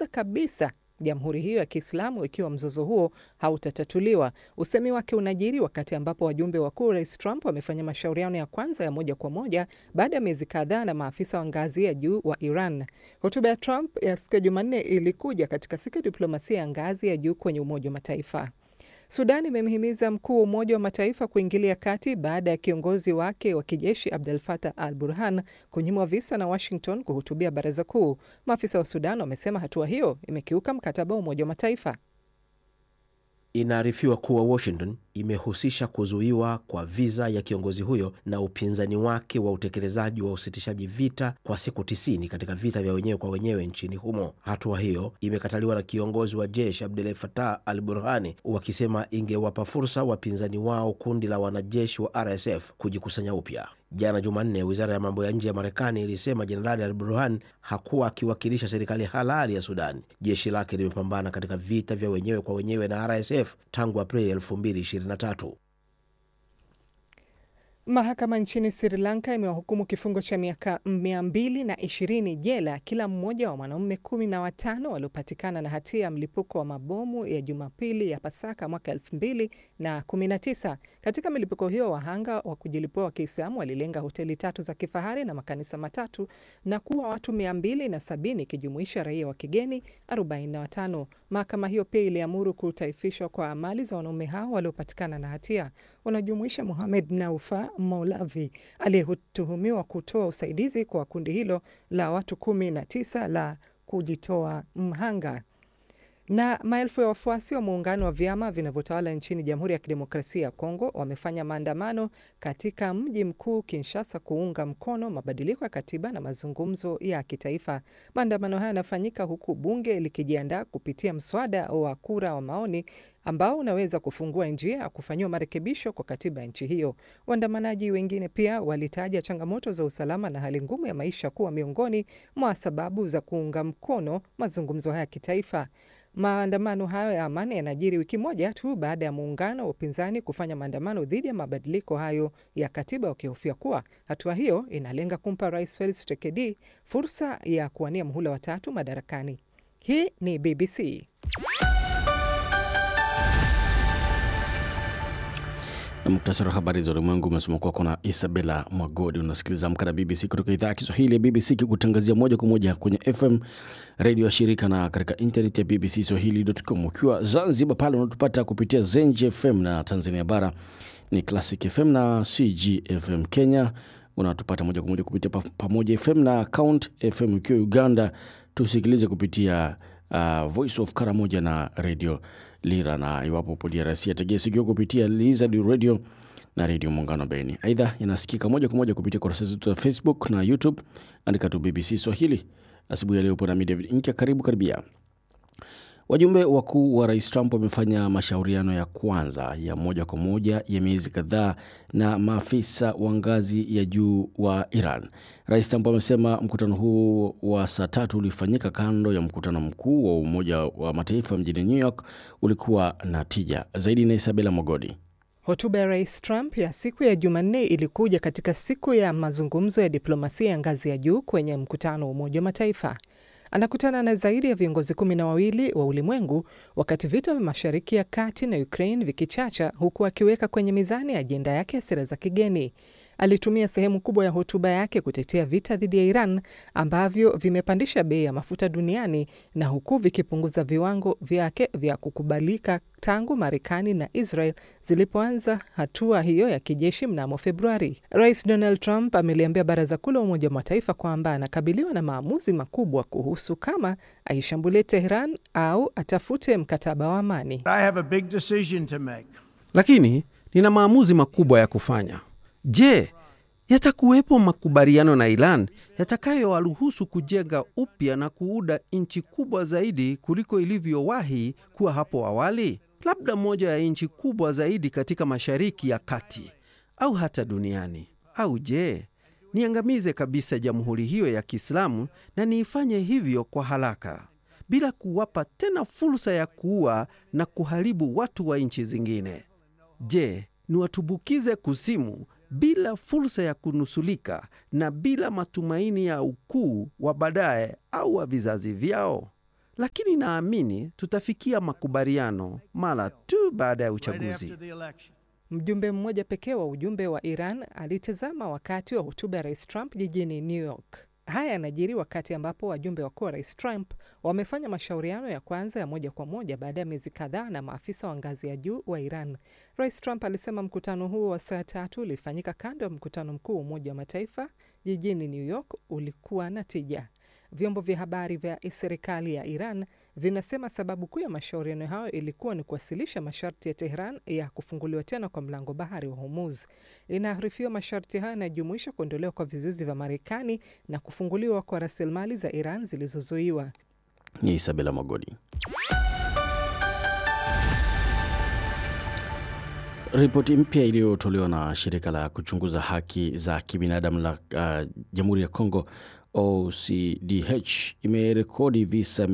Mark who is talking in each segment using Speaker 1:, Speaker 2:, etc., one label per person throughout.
Speaker 1: kumaliza kabisa jamhuri hiyo ya Kiislamu ikiwa mzozo huo hautatatuliwa. Usemi wake unajiri wakati ambapo wajumbe wakuu Rais Trump wamefanya mashauriano ya kwanza ya moja kwa moja baada ya miezi kadhaa na maafisa wa ngazi ya juu wa Iran. Hotuba ya Trump ya siku ya Jumanne ilikuja katika siku ya diplomasia ya ngazi ya juu kwenye Umoja wa Mataifa. Sudan imemhimiza mkuu wa Umoja wa Mataifa kuingilia kati baada ya kiongozi wake wa kijeshi Abdel Fattah al Burhan kunyimwa visa na Washington kuhutubia baraza kuu. Maafisa wa Sudan wamesema hatua hiyo imekiuka mkataba wa Umoja wa Mataifa.
Speaker 2: Inaarifiwa kuwa Washington imehusisha kuzuiwa kwa viza ya kiongozi huyo na upinzani wake wa utekelezaji wa usitishaji vita kwa siku tisini katika vita vya wenyewe kwa wenyewe nchini humo. Hatua hiyo imekataliwa na kiongozi wa jeshi Abdel Fattah al Burhani, wakisema ingewapa fursa wapinzani wao, kundi la wanajeshi wa RSF, kujikusanya upya. Jana Jumanne, wizara ya mambo ya nje ya Marekani ilisema Jenerali al Burhan hakuwa akiwakilisha serikali halali ya Sudan. Jeshi lake limepambana katika vita vya wenyewe kwa wenyewe na RSF tangu Aprili 2023.
Speaker 1: Mahakama nchini Sri Lanka imewahukumu kifungo cha miaka mia mbili na ishirini jela kila mmoja wa wanaume kumi na watano waliopatikana na hatia ya mlipuko wa mabomu ya Jumapili ya Pasaka mwaka elfu mbili na kumi na tisa. Katika milipuko hiyo, wahanga wa kujilipua wa Kiislamu walilenga hoteli tatu za kifahari na makanisa matatu na kuwa watu mia mbili na sabini ikijumuisha raia wa kigeni 45. Mahakama hiyo pia iliamuru kutaifishwa kwa mali za wanaume hao waliopatikana na hatia wanajumuisha Mohamed Naufa Maulavi aliyetuhumiwa kutoa usaidizi kwa kundi hilo la watu kumi na tisa la kujitoa mhanga. Na maelfu ya wafuasi wa muungano wa vyama vinavyotawala nchini Jamhuri ya Kidemokrasia ya Kongo wamefanya maandamano katika mji mkuu Kinshasa kuunga mkono mabadiliko ya katiba na mazungumzo ya kitaifa. Maandamano haya yanafanyika huku bunge likijiandaa kupitia mswada wa kura wa maoni ambao unaweza kufungua njia ya kufanyiwa marekebisho kwa katiba ya nchi hiyo. Waandamanaji wengine pia walitaja changamoto za usalama na hali ngumu ya maisha kuwa miongoni mwa sababu za kuunga mkono mazungumzo haya ya kitaifa. Maandamano hayo ya amani yanajiri wiki moja tu baada ya muungano wa upinzani kufanya maandamano dhidi ya mabadiliko hayo ya katiba, wakihofia kuwa hatua hiyo inalenga kumpa Rais Felix Tshisekedi fursa ya kuwania muhula wa tatu madarakani. Hii ni BBC.
Speaker 3: na muktasari wa habari za ulimwengu umesoma kwako na Isabela Mwagodi. Unasikiliza Amka na BBC kutoka idhaa ya Kiswahili ya BBC kikutangazia moja kwa moja kwenye FM redio ya shirika na katika intaneti ya BBC Swahili.com. Ukiwa Zanzibar pale unatupata kupitia Zenji FM na Tanzania bara ni Classic FM na CGFM. Kenya unatupata moja kwa moja kupitia Pamoja FM na Count FM. Ukiwa Uganda tusikilize kupitia uh, Voice of Karamoja na redio Lira na iwapo upo DRC ategea sikio kupitia Lizard Radio na redio Muungano Beni. Aidha, inasikika moja kwa moja kupitia kurasa zetu za Facebook na YouTube, andika tu BBC Swahili. Asubuhi ya leo upo nami David Inkia, karibu karibia. Wajumbe wakuu wa rais Trump wamefanya mashauriano ya kwanza ya moja kwa moja ya miezi kadhaa na maafisa wa ngazi ya juu wa Iran. Rais Trump amesema mkutano huu wa saa tatu ulifanyika kando ya mkutano mkuu wa Umoja wa Mataifa mjini New York ulikuwa na tija zaidi. Na Isabela Mogodi.
Speaker 1: Hotuba ya rais Trump ya siku ya Jumanne ilikuja katika siku ya mazungumzo ya diplomasia ya ngazi ya juu kwenye mkutano wa Umoja wa Mataifa. Anakutana na zaidi ya viongozi kumi na wawili wa ulimwengu wakati vita vya Mashariki ya Kati na Ukraine vikichacha, huku akiweka kwenye mizani ajenda yake ya sera za kigeni. Alitumia sehemu kubwa ya hotuba yake kutetea vita dhidi ya Iran ambavyo vimepandisha bei ya mafuta duniani na huku vikipunguza viwango vyake vya kukubalika tangu Marekani na Israel zilipoanza hatua hiyo ya kijeshi mnamo Februari. Rais Donald Trump ameliambia Baraza Kuu la Umoja wa Mataifa kwamba anakabiliwa na maamuzi makubwa kuhusu kama aishambulie Tehran au atafute mkataba wa amani.
Speaker 4: I have a big decision to make.
Speaker 5: Lakini nina maamuzi makubwa ya kufanya. Je, yatakuwepo makubaliano na Iran yatakayowaruhusu kujenga upya na kuuda nchi kubwa zaidi kuliko ilivyowahi kuwa hapo awali? Labda moja ya nchi kubwa zaidi katika Mashariki ya Kati au hata duniani. Au je, niangamize kabisa jamhuri hiyo ya Kiislamu na niifanye hivyo kwa haraka bila kuwapa tena fursa ya kuua na kuharibu watu wa nchi zingine? Je, niwatubukize kuzimu bila fursa ya kunusulika na bila matumaini ya ukuu wa baadaye au wa vizazi vyao? lakini naamini tutafikia makubaliano mara tu baada ya
Speaker 4: right
Speaker 5: uchaguzi.
Speaker 4: after the election.
Speaker 1: Mjumbe mmoja pekee wa ujumbe wa Iran alitazama wakati wa hotuba ya Rais Trump jijini New York. Haya yanajiri wakati ambapo wajumbe wakuu wa Rais Trump wamefanya mashauriano ya kwanza ya moja kwa moja baada ya miezi kadhaa na maafisa wa ngazi ya juu wa Iran. Rais Trump alisema mkutano huo wa saa tatu ulifanyika kando ya mkutano mkuu wa Umoja wa Mataifa jijini New York ulikuwa na tija. Vyombo vya habari vya serikali ya Iran vinasema sababu kuu ya mashauriano hayo ilikuwa ni kuwasilisha masharti ya Tehran ya kufunguliwa tena kwa mlango bahari wa Hormuz. Inaarifiwa masharti hayo yanajumuisha kuondolewa kwa vizuizi vya Marekani na kufunguliwa kwa rasilimali za Iran zilizozuiwa.
Speaker 3: Ni Isabela Magodi. Ripoti mpya iliyotolewa na shirika la kuchunguza haki za kibinadamu la uh, Jamhuri ya Kongo OCDH imerekodi visa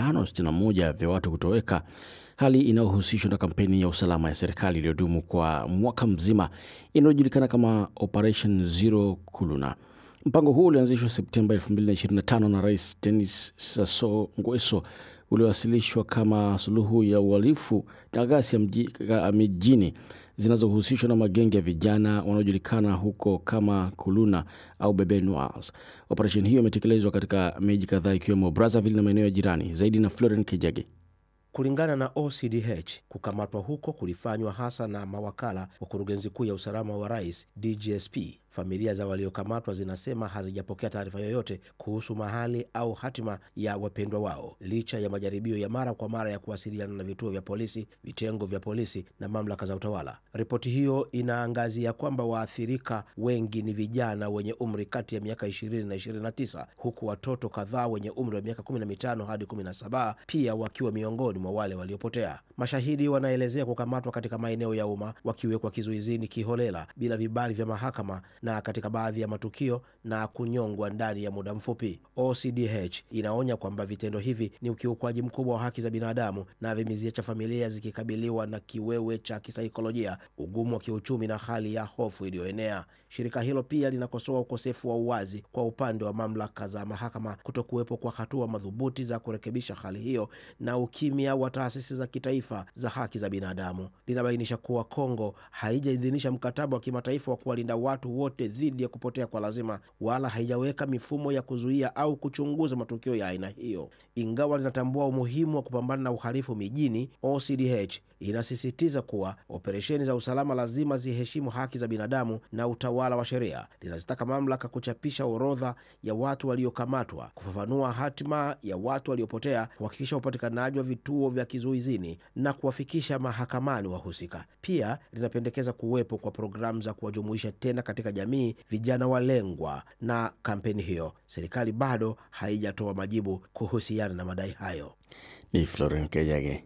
Speaker 3: 561 vya watu kutoweka, hali inayohusishwa na kampeni ya usalama ya serikali iliyodumu kwa mwaka mzima inayojulikana kama Operation Zero Kuluna. Mpango huo ulianzishwa Septemba 2025 na Rais Denis Sassou Nguesso uliowasilishwa kama suluhu ya uhalifu na ghasia mji- ga- mijini zinazohusishwa na magenge ya vijana wanaojulikana huko kama Kuluna au Bebe Noirs. Operesheni hiyo imetekelezwa katika miji kadhaa ikiwemo Brazzaville na maeneo ya jirani. Zaidi na Floren Kijage.
Speaker 2: Kulingana na OCDH, kukamatwa huko kulifanywa hasa na mawakala wa kurugenzi kuu ya usalama wa rais DGSP. Familia za waliokamatwa zinasema hazijapokea taarifa yoyote kuhusu mahali au hatima ya wapendwa wao, licha ya majaribio ya mara kwa mara ya kuwasiliana na vituo vya polisi, vitengo vya polisi na mamlaka za utawala. Ripoti hiyo inaangazia kwamba waathirika wengi ni vijana wenye umri kati ya miaka 20 na 29, huku watoto kadhaa wenye umri wa miaka 15 hadi 17 pia wakiwa miongoni mwa wale waliopotea. Mashahidi wanaelezea kukamatwa katika maeneo ya umma, wakiwekwa kizuizini kiholela bila vibali vya mahakama na katika baadhi ya matukio na kunyongwa ndani ya muda mfupi. OCDH inaonya kwamba vitendo hivi ni ukiukwaji mkubwa wa haki za binadamu na vimeziacha familia zikikabiliwa na kiwewe cha kisaikolojia, ugumu wa kiuchumi na hali ya hofu iliyoenea. Shirika hilo pia linakosoa ukosefu wa uwazi kwa upande wa mamlaka za mahakama, kutokuwepo kwa hatua madhubuti za kurekebisha hali hiyo na ukimya wa taasisi za kitaifa za haki za binadamu. Linabainisha kuwa Kongo haijaidhinisha mkataba wa kimataifa wa kuwalinda watu wote dhidi ya kupotea kwa lazima, wala haijaweka mifumo ya kuzuia au kuchunguza matukio ya aina hiyo. Ingawa linatambua umuhimu wa kupambana na uhalifu mijini, OCDH inasisitiza kuwa operesheni za usalama lazima ziheshimu haki za binadamu na utawala wa sheria. Linazitaka mamlaka kuchapisha orodha ya watu waliokamatwa, kufafanua hatima ya watu waliopotea, kuhakikisha upatikanaji wa vituo vya kizuizini na kuwafikisha mahakamani wahusika. Pia linapendekeza kuwepo kwa programu za kuwajumuisha tena katika jamii vijana walengwa na kampeni hiyo. Serikali bado haijatoa majibu kuhusiana na madai hayo.
Speaker 3: Ni Floren Kijage.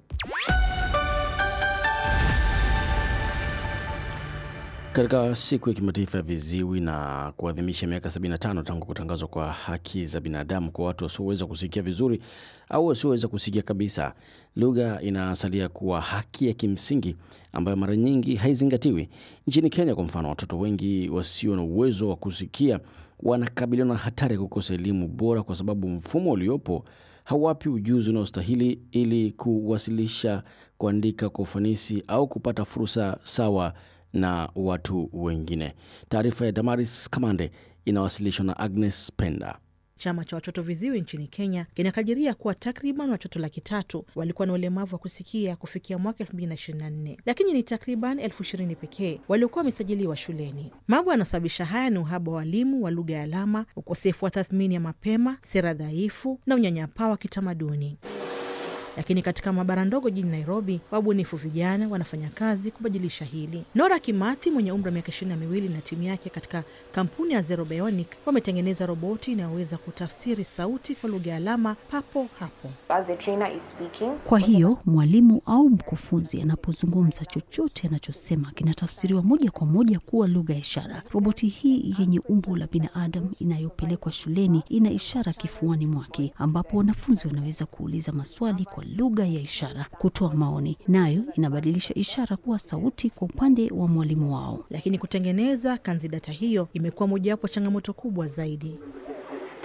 Speaker 3: Katika siku ya kimataifa ya viziwi na kuadhimisha miaka 75 tangu kutangazwa kwa haki za binadamu kwa watu wasioweza kusikia vizuri au wasioweza kusikia kabisa, lugha inasalia kuwa haki ya kimsingi ambayo mara nyingi haizingatiwi. Nchini Kenya kwa mfano, watoto wengi wasio na uwezo wa kusikia wanakabiliwa na hatari ya kukosa elimu bora kwa sababu mfumo uliopo hawapi ujuzi unaostahili ili kuwasilisha, kuandika kwa ufanisi au kupata fursa sawa na watu wengine. Taarifa ya Damaris Kamande inawasilishwa na Agnes Penda.
Speaker 6: Chama cha watoto viziwi nchini Kenya kinakadiria kuwa takriban watoto laki tatu walikuwa na ulemavu wa kusikia kufikia mwaka elfu mbili na ishirini na nne lakini ni takriban elfu ishirini pekee waliokuwa wamesajiliwa shuleni. Mambo yanasababisha haya ni uhaba wa walimu wa lugha ya alama, ukosefu wa tathmini ya mapema, sera dhaifu na unyanyapaa wa kitamaduni. Lakini katika maabara ndogo jijini Nairobi, wabunifu vijana wanafanya kazi kubadilisha hili. Nora Kimathi mwenye umri wa miaka ishirini na miwili na timu yake katika kampuni ya Zero Bionic wametengeneza roboti inayoweza kutafsiri sauti kwa lugha ya alama papo hapo.
Speaker 7: As the trainer is speaking,
Speaker 8: Kwa hiyo mwalimu au mkufunzi anapozungumza, chochote anachosema kinatafsiriwa moja kwa moja kuwa lugha ya ishara. Roboti hii yenye umbo la binadamu inayopelekwa shuleni ina ishara kifuani mwake, ambapo wanafunzi wanaweza kuuliza maswali kwa lugha ya ishara, kutoa maoni, nayo inabadilisha ishara kuwa sauti kwa upande wa mwalimu wao.
Speaker 6: Lakini kutengeneza kanzidata hiyo imekuwa mojawapo changamoto kubwa zaidi.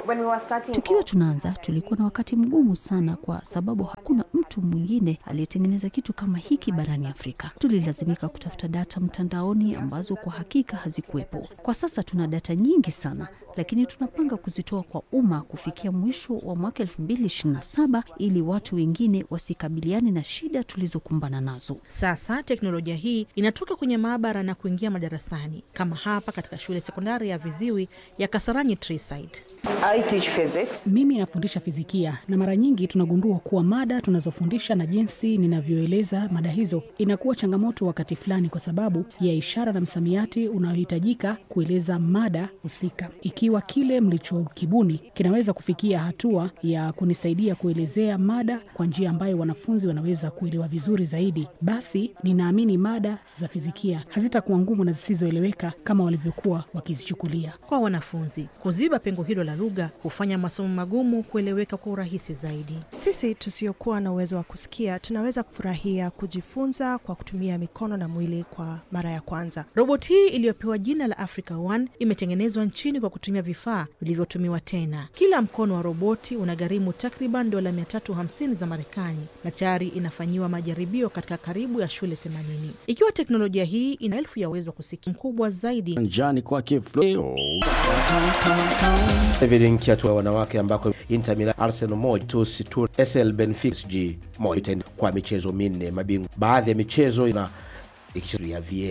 Speaker 8: Tukiwa tunaanza tulikuwa na wakati mgumu sana, kwa sababu hakuna mtu mwingine aliyetengeneza kitu kama hiki barani Afrika. Tulilazimika kutafuta data mtandaoni ambazo kwa hakika hazikuwepo. Kwa sasa tuna data nyingi sana, lakini tunapanga kuzitoa kwa umma kufikia mwisho wa mwaka 2027 ili watu wengine wasikabiliane na shida tulizokumbana nazo.
Speaker 6: Sasa teknolojia hii inatoka kwenye maabara na kuingia madarasani, kama hapa katika shule sekondari ya viziwi ya Kasarani Treeside.
Speaker 7: Mimi nafundisha fizikia na mara nyingi tunagundua kuwa mada tunazofundisha na jinsi ninavyoeleza mada hizo inakuwa changamoto wakati fulani, kwa sababu ya ishara na msamiati unaohitajika kueleza mada husika. Ikiwa kile mlichokibuni kinaweza kufikia hatua ya kunisaidia kuelezea mada kwa njia ambayo wanafunzi wanaweza kuelewa vizuri zaidi, basi ninaamini mada za fizikia hazitakuwa ngumu na zisizoeleweka kama walivyokuwa wakizichukulia.
Speaker 6: Kwa wanafunzi, kuziba pengo hilo la lugha hufanya masomo magumu kueleweka kwa urahisi zaidi.
Speaker 9: Sisi tusiokuwa na uwezo wa kusikia tunaweza kufurahia kujifunza kwa kutumia mikono na mwili kwa mara ya kwanza.
Speaker 6: Roboti hii iliyopewa jina la Africa One imetengenezwa nchini kwa kutumia vifaa vilivyotumiwa tena. Kila mkono wa roboti unagharimu takriban dola 350 za Marekani na tayari inafanyiwa majaribio katika karibu ya shule 80. Ikiwa teknolojia hii ina elfu ya uwezo wa kusikia mkubwa zaidi
Speaker 3: Njani kwake Flo.
Speaker 2: David Nkiatu wa wanawake ambako Inter Milan, Arsenal moja Tusi tu SL Benfica G moja kwa michezo minne mabingwa. Baadhi ya michezo ina ikichezwa ya VA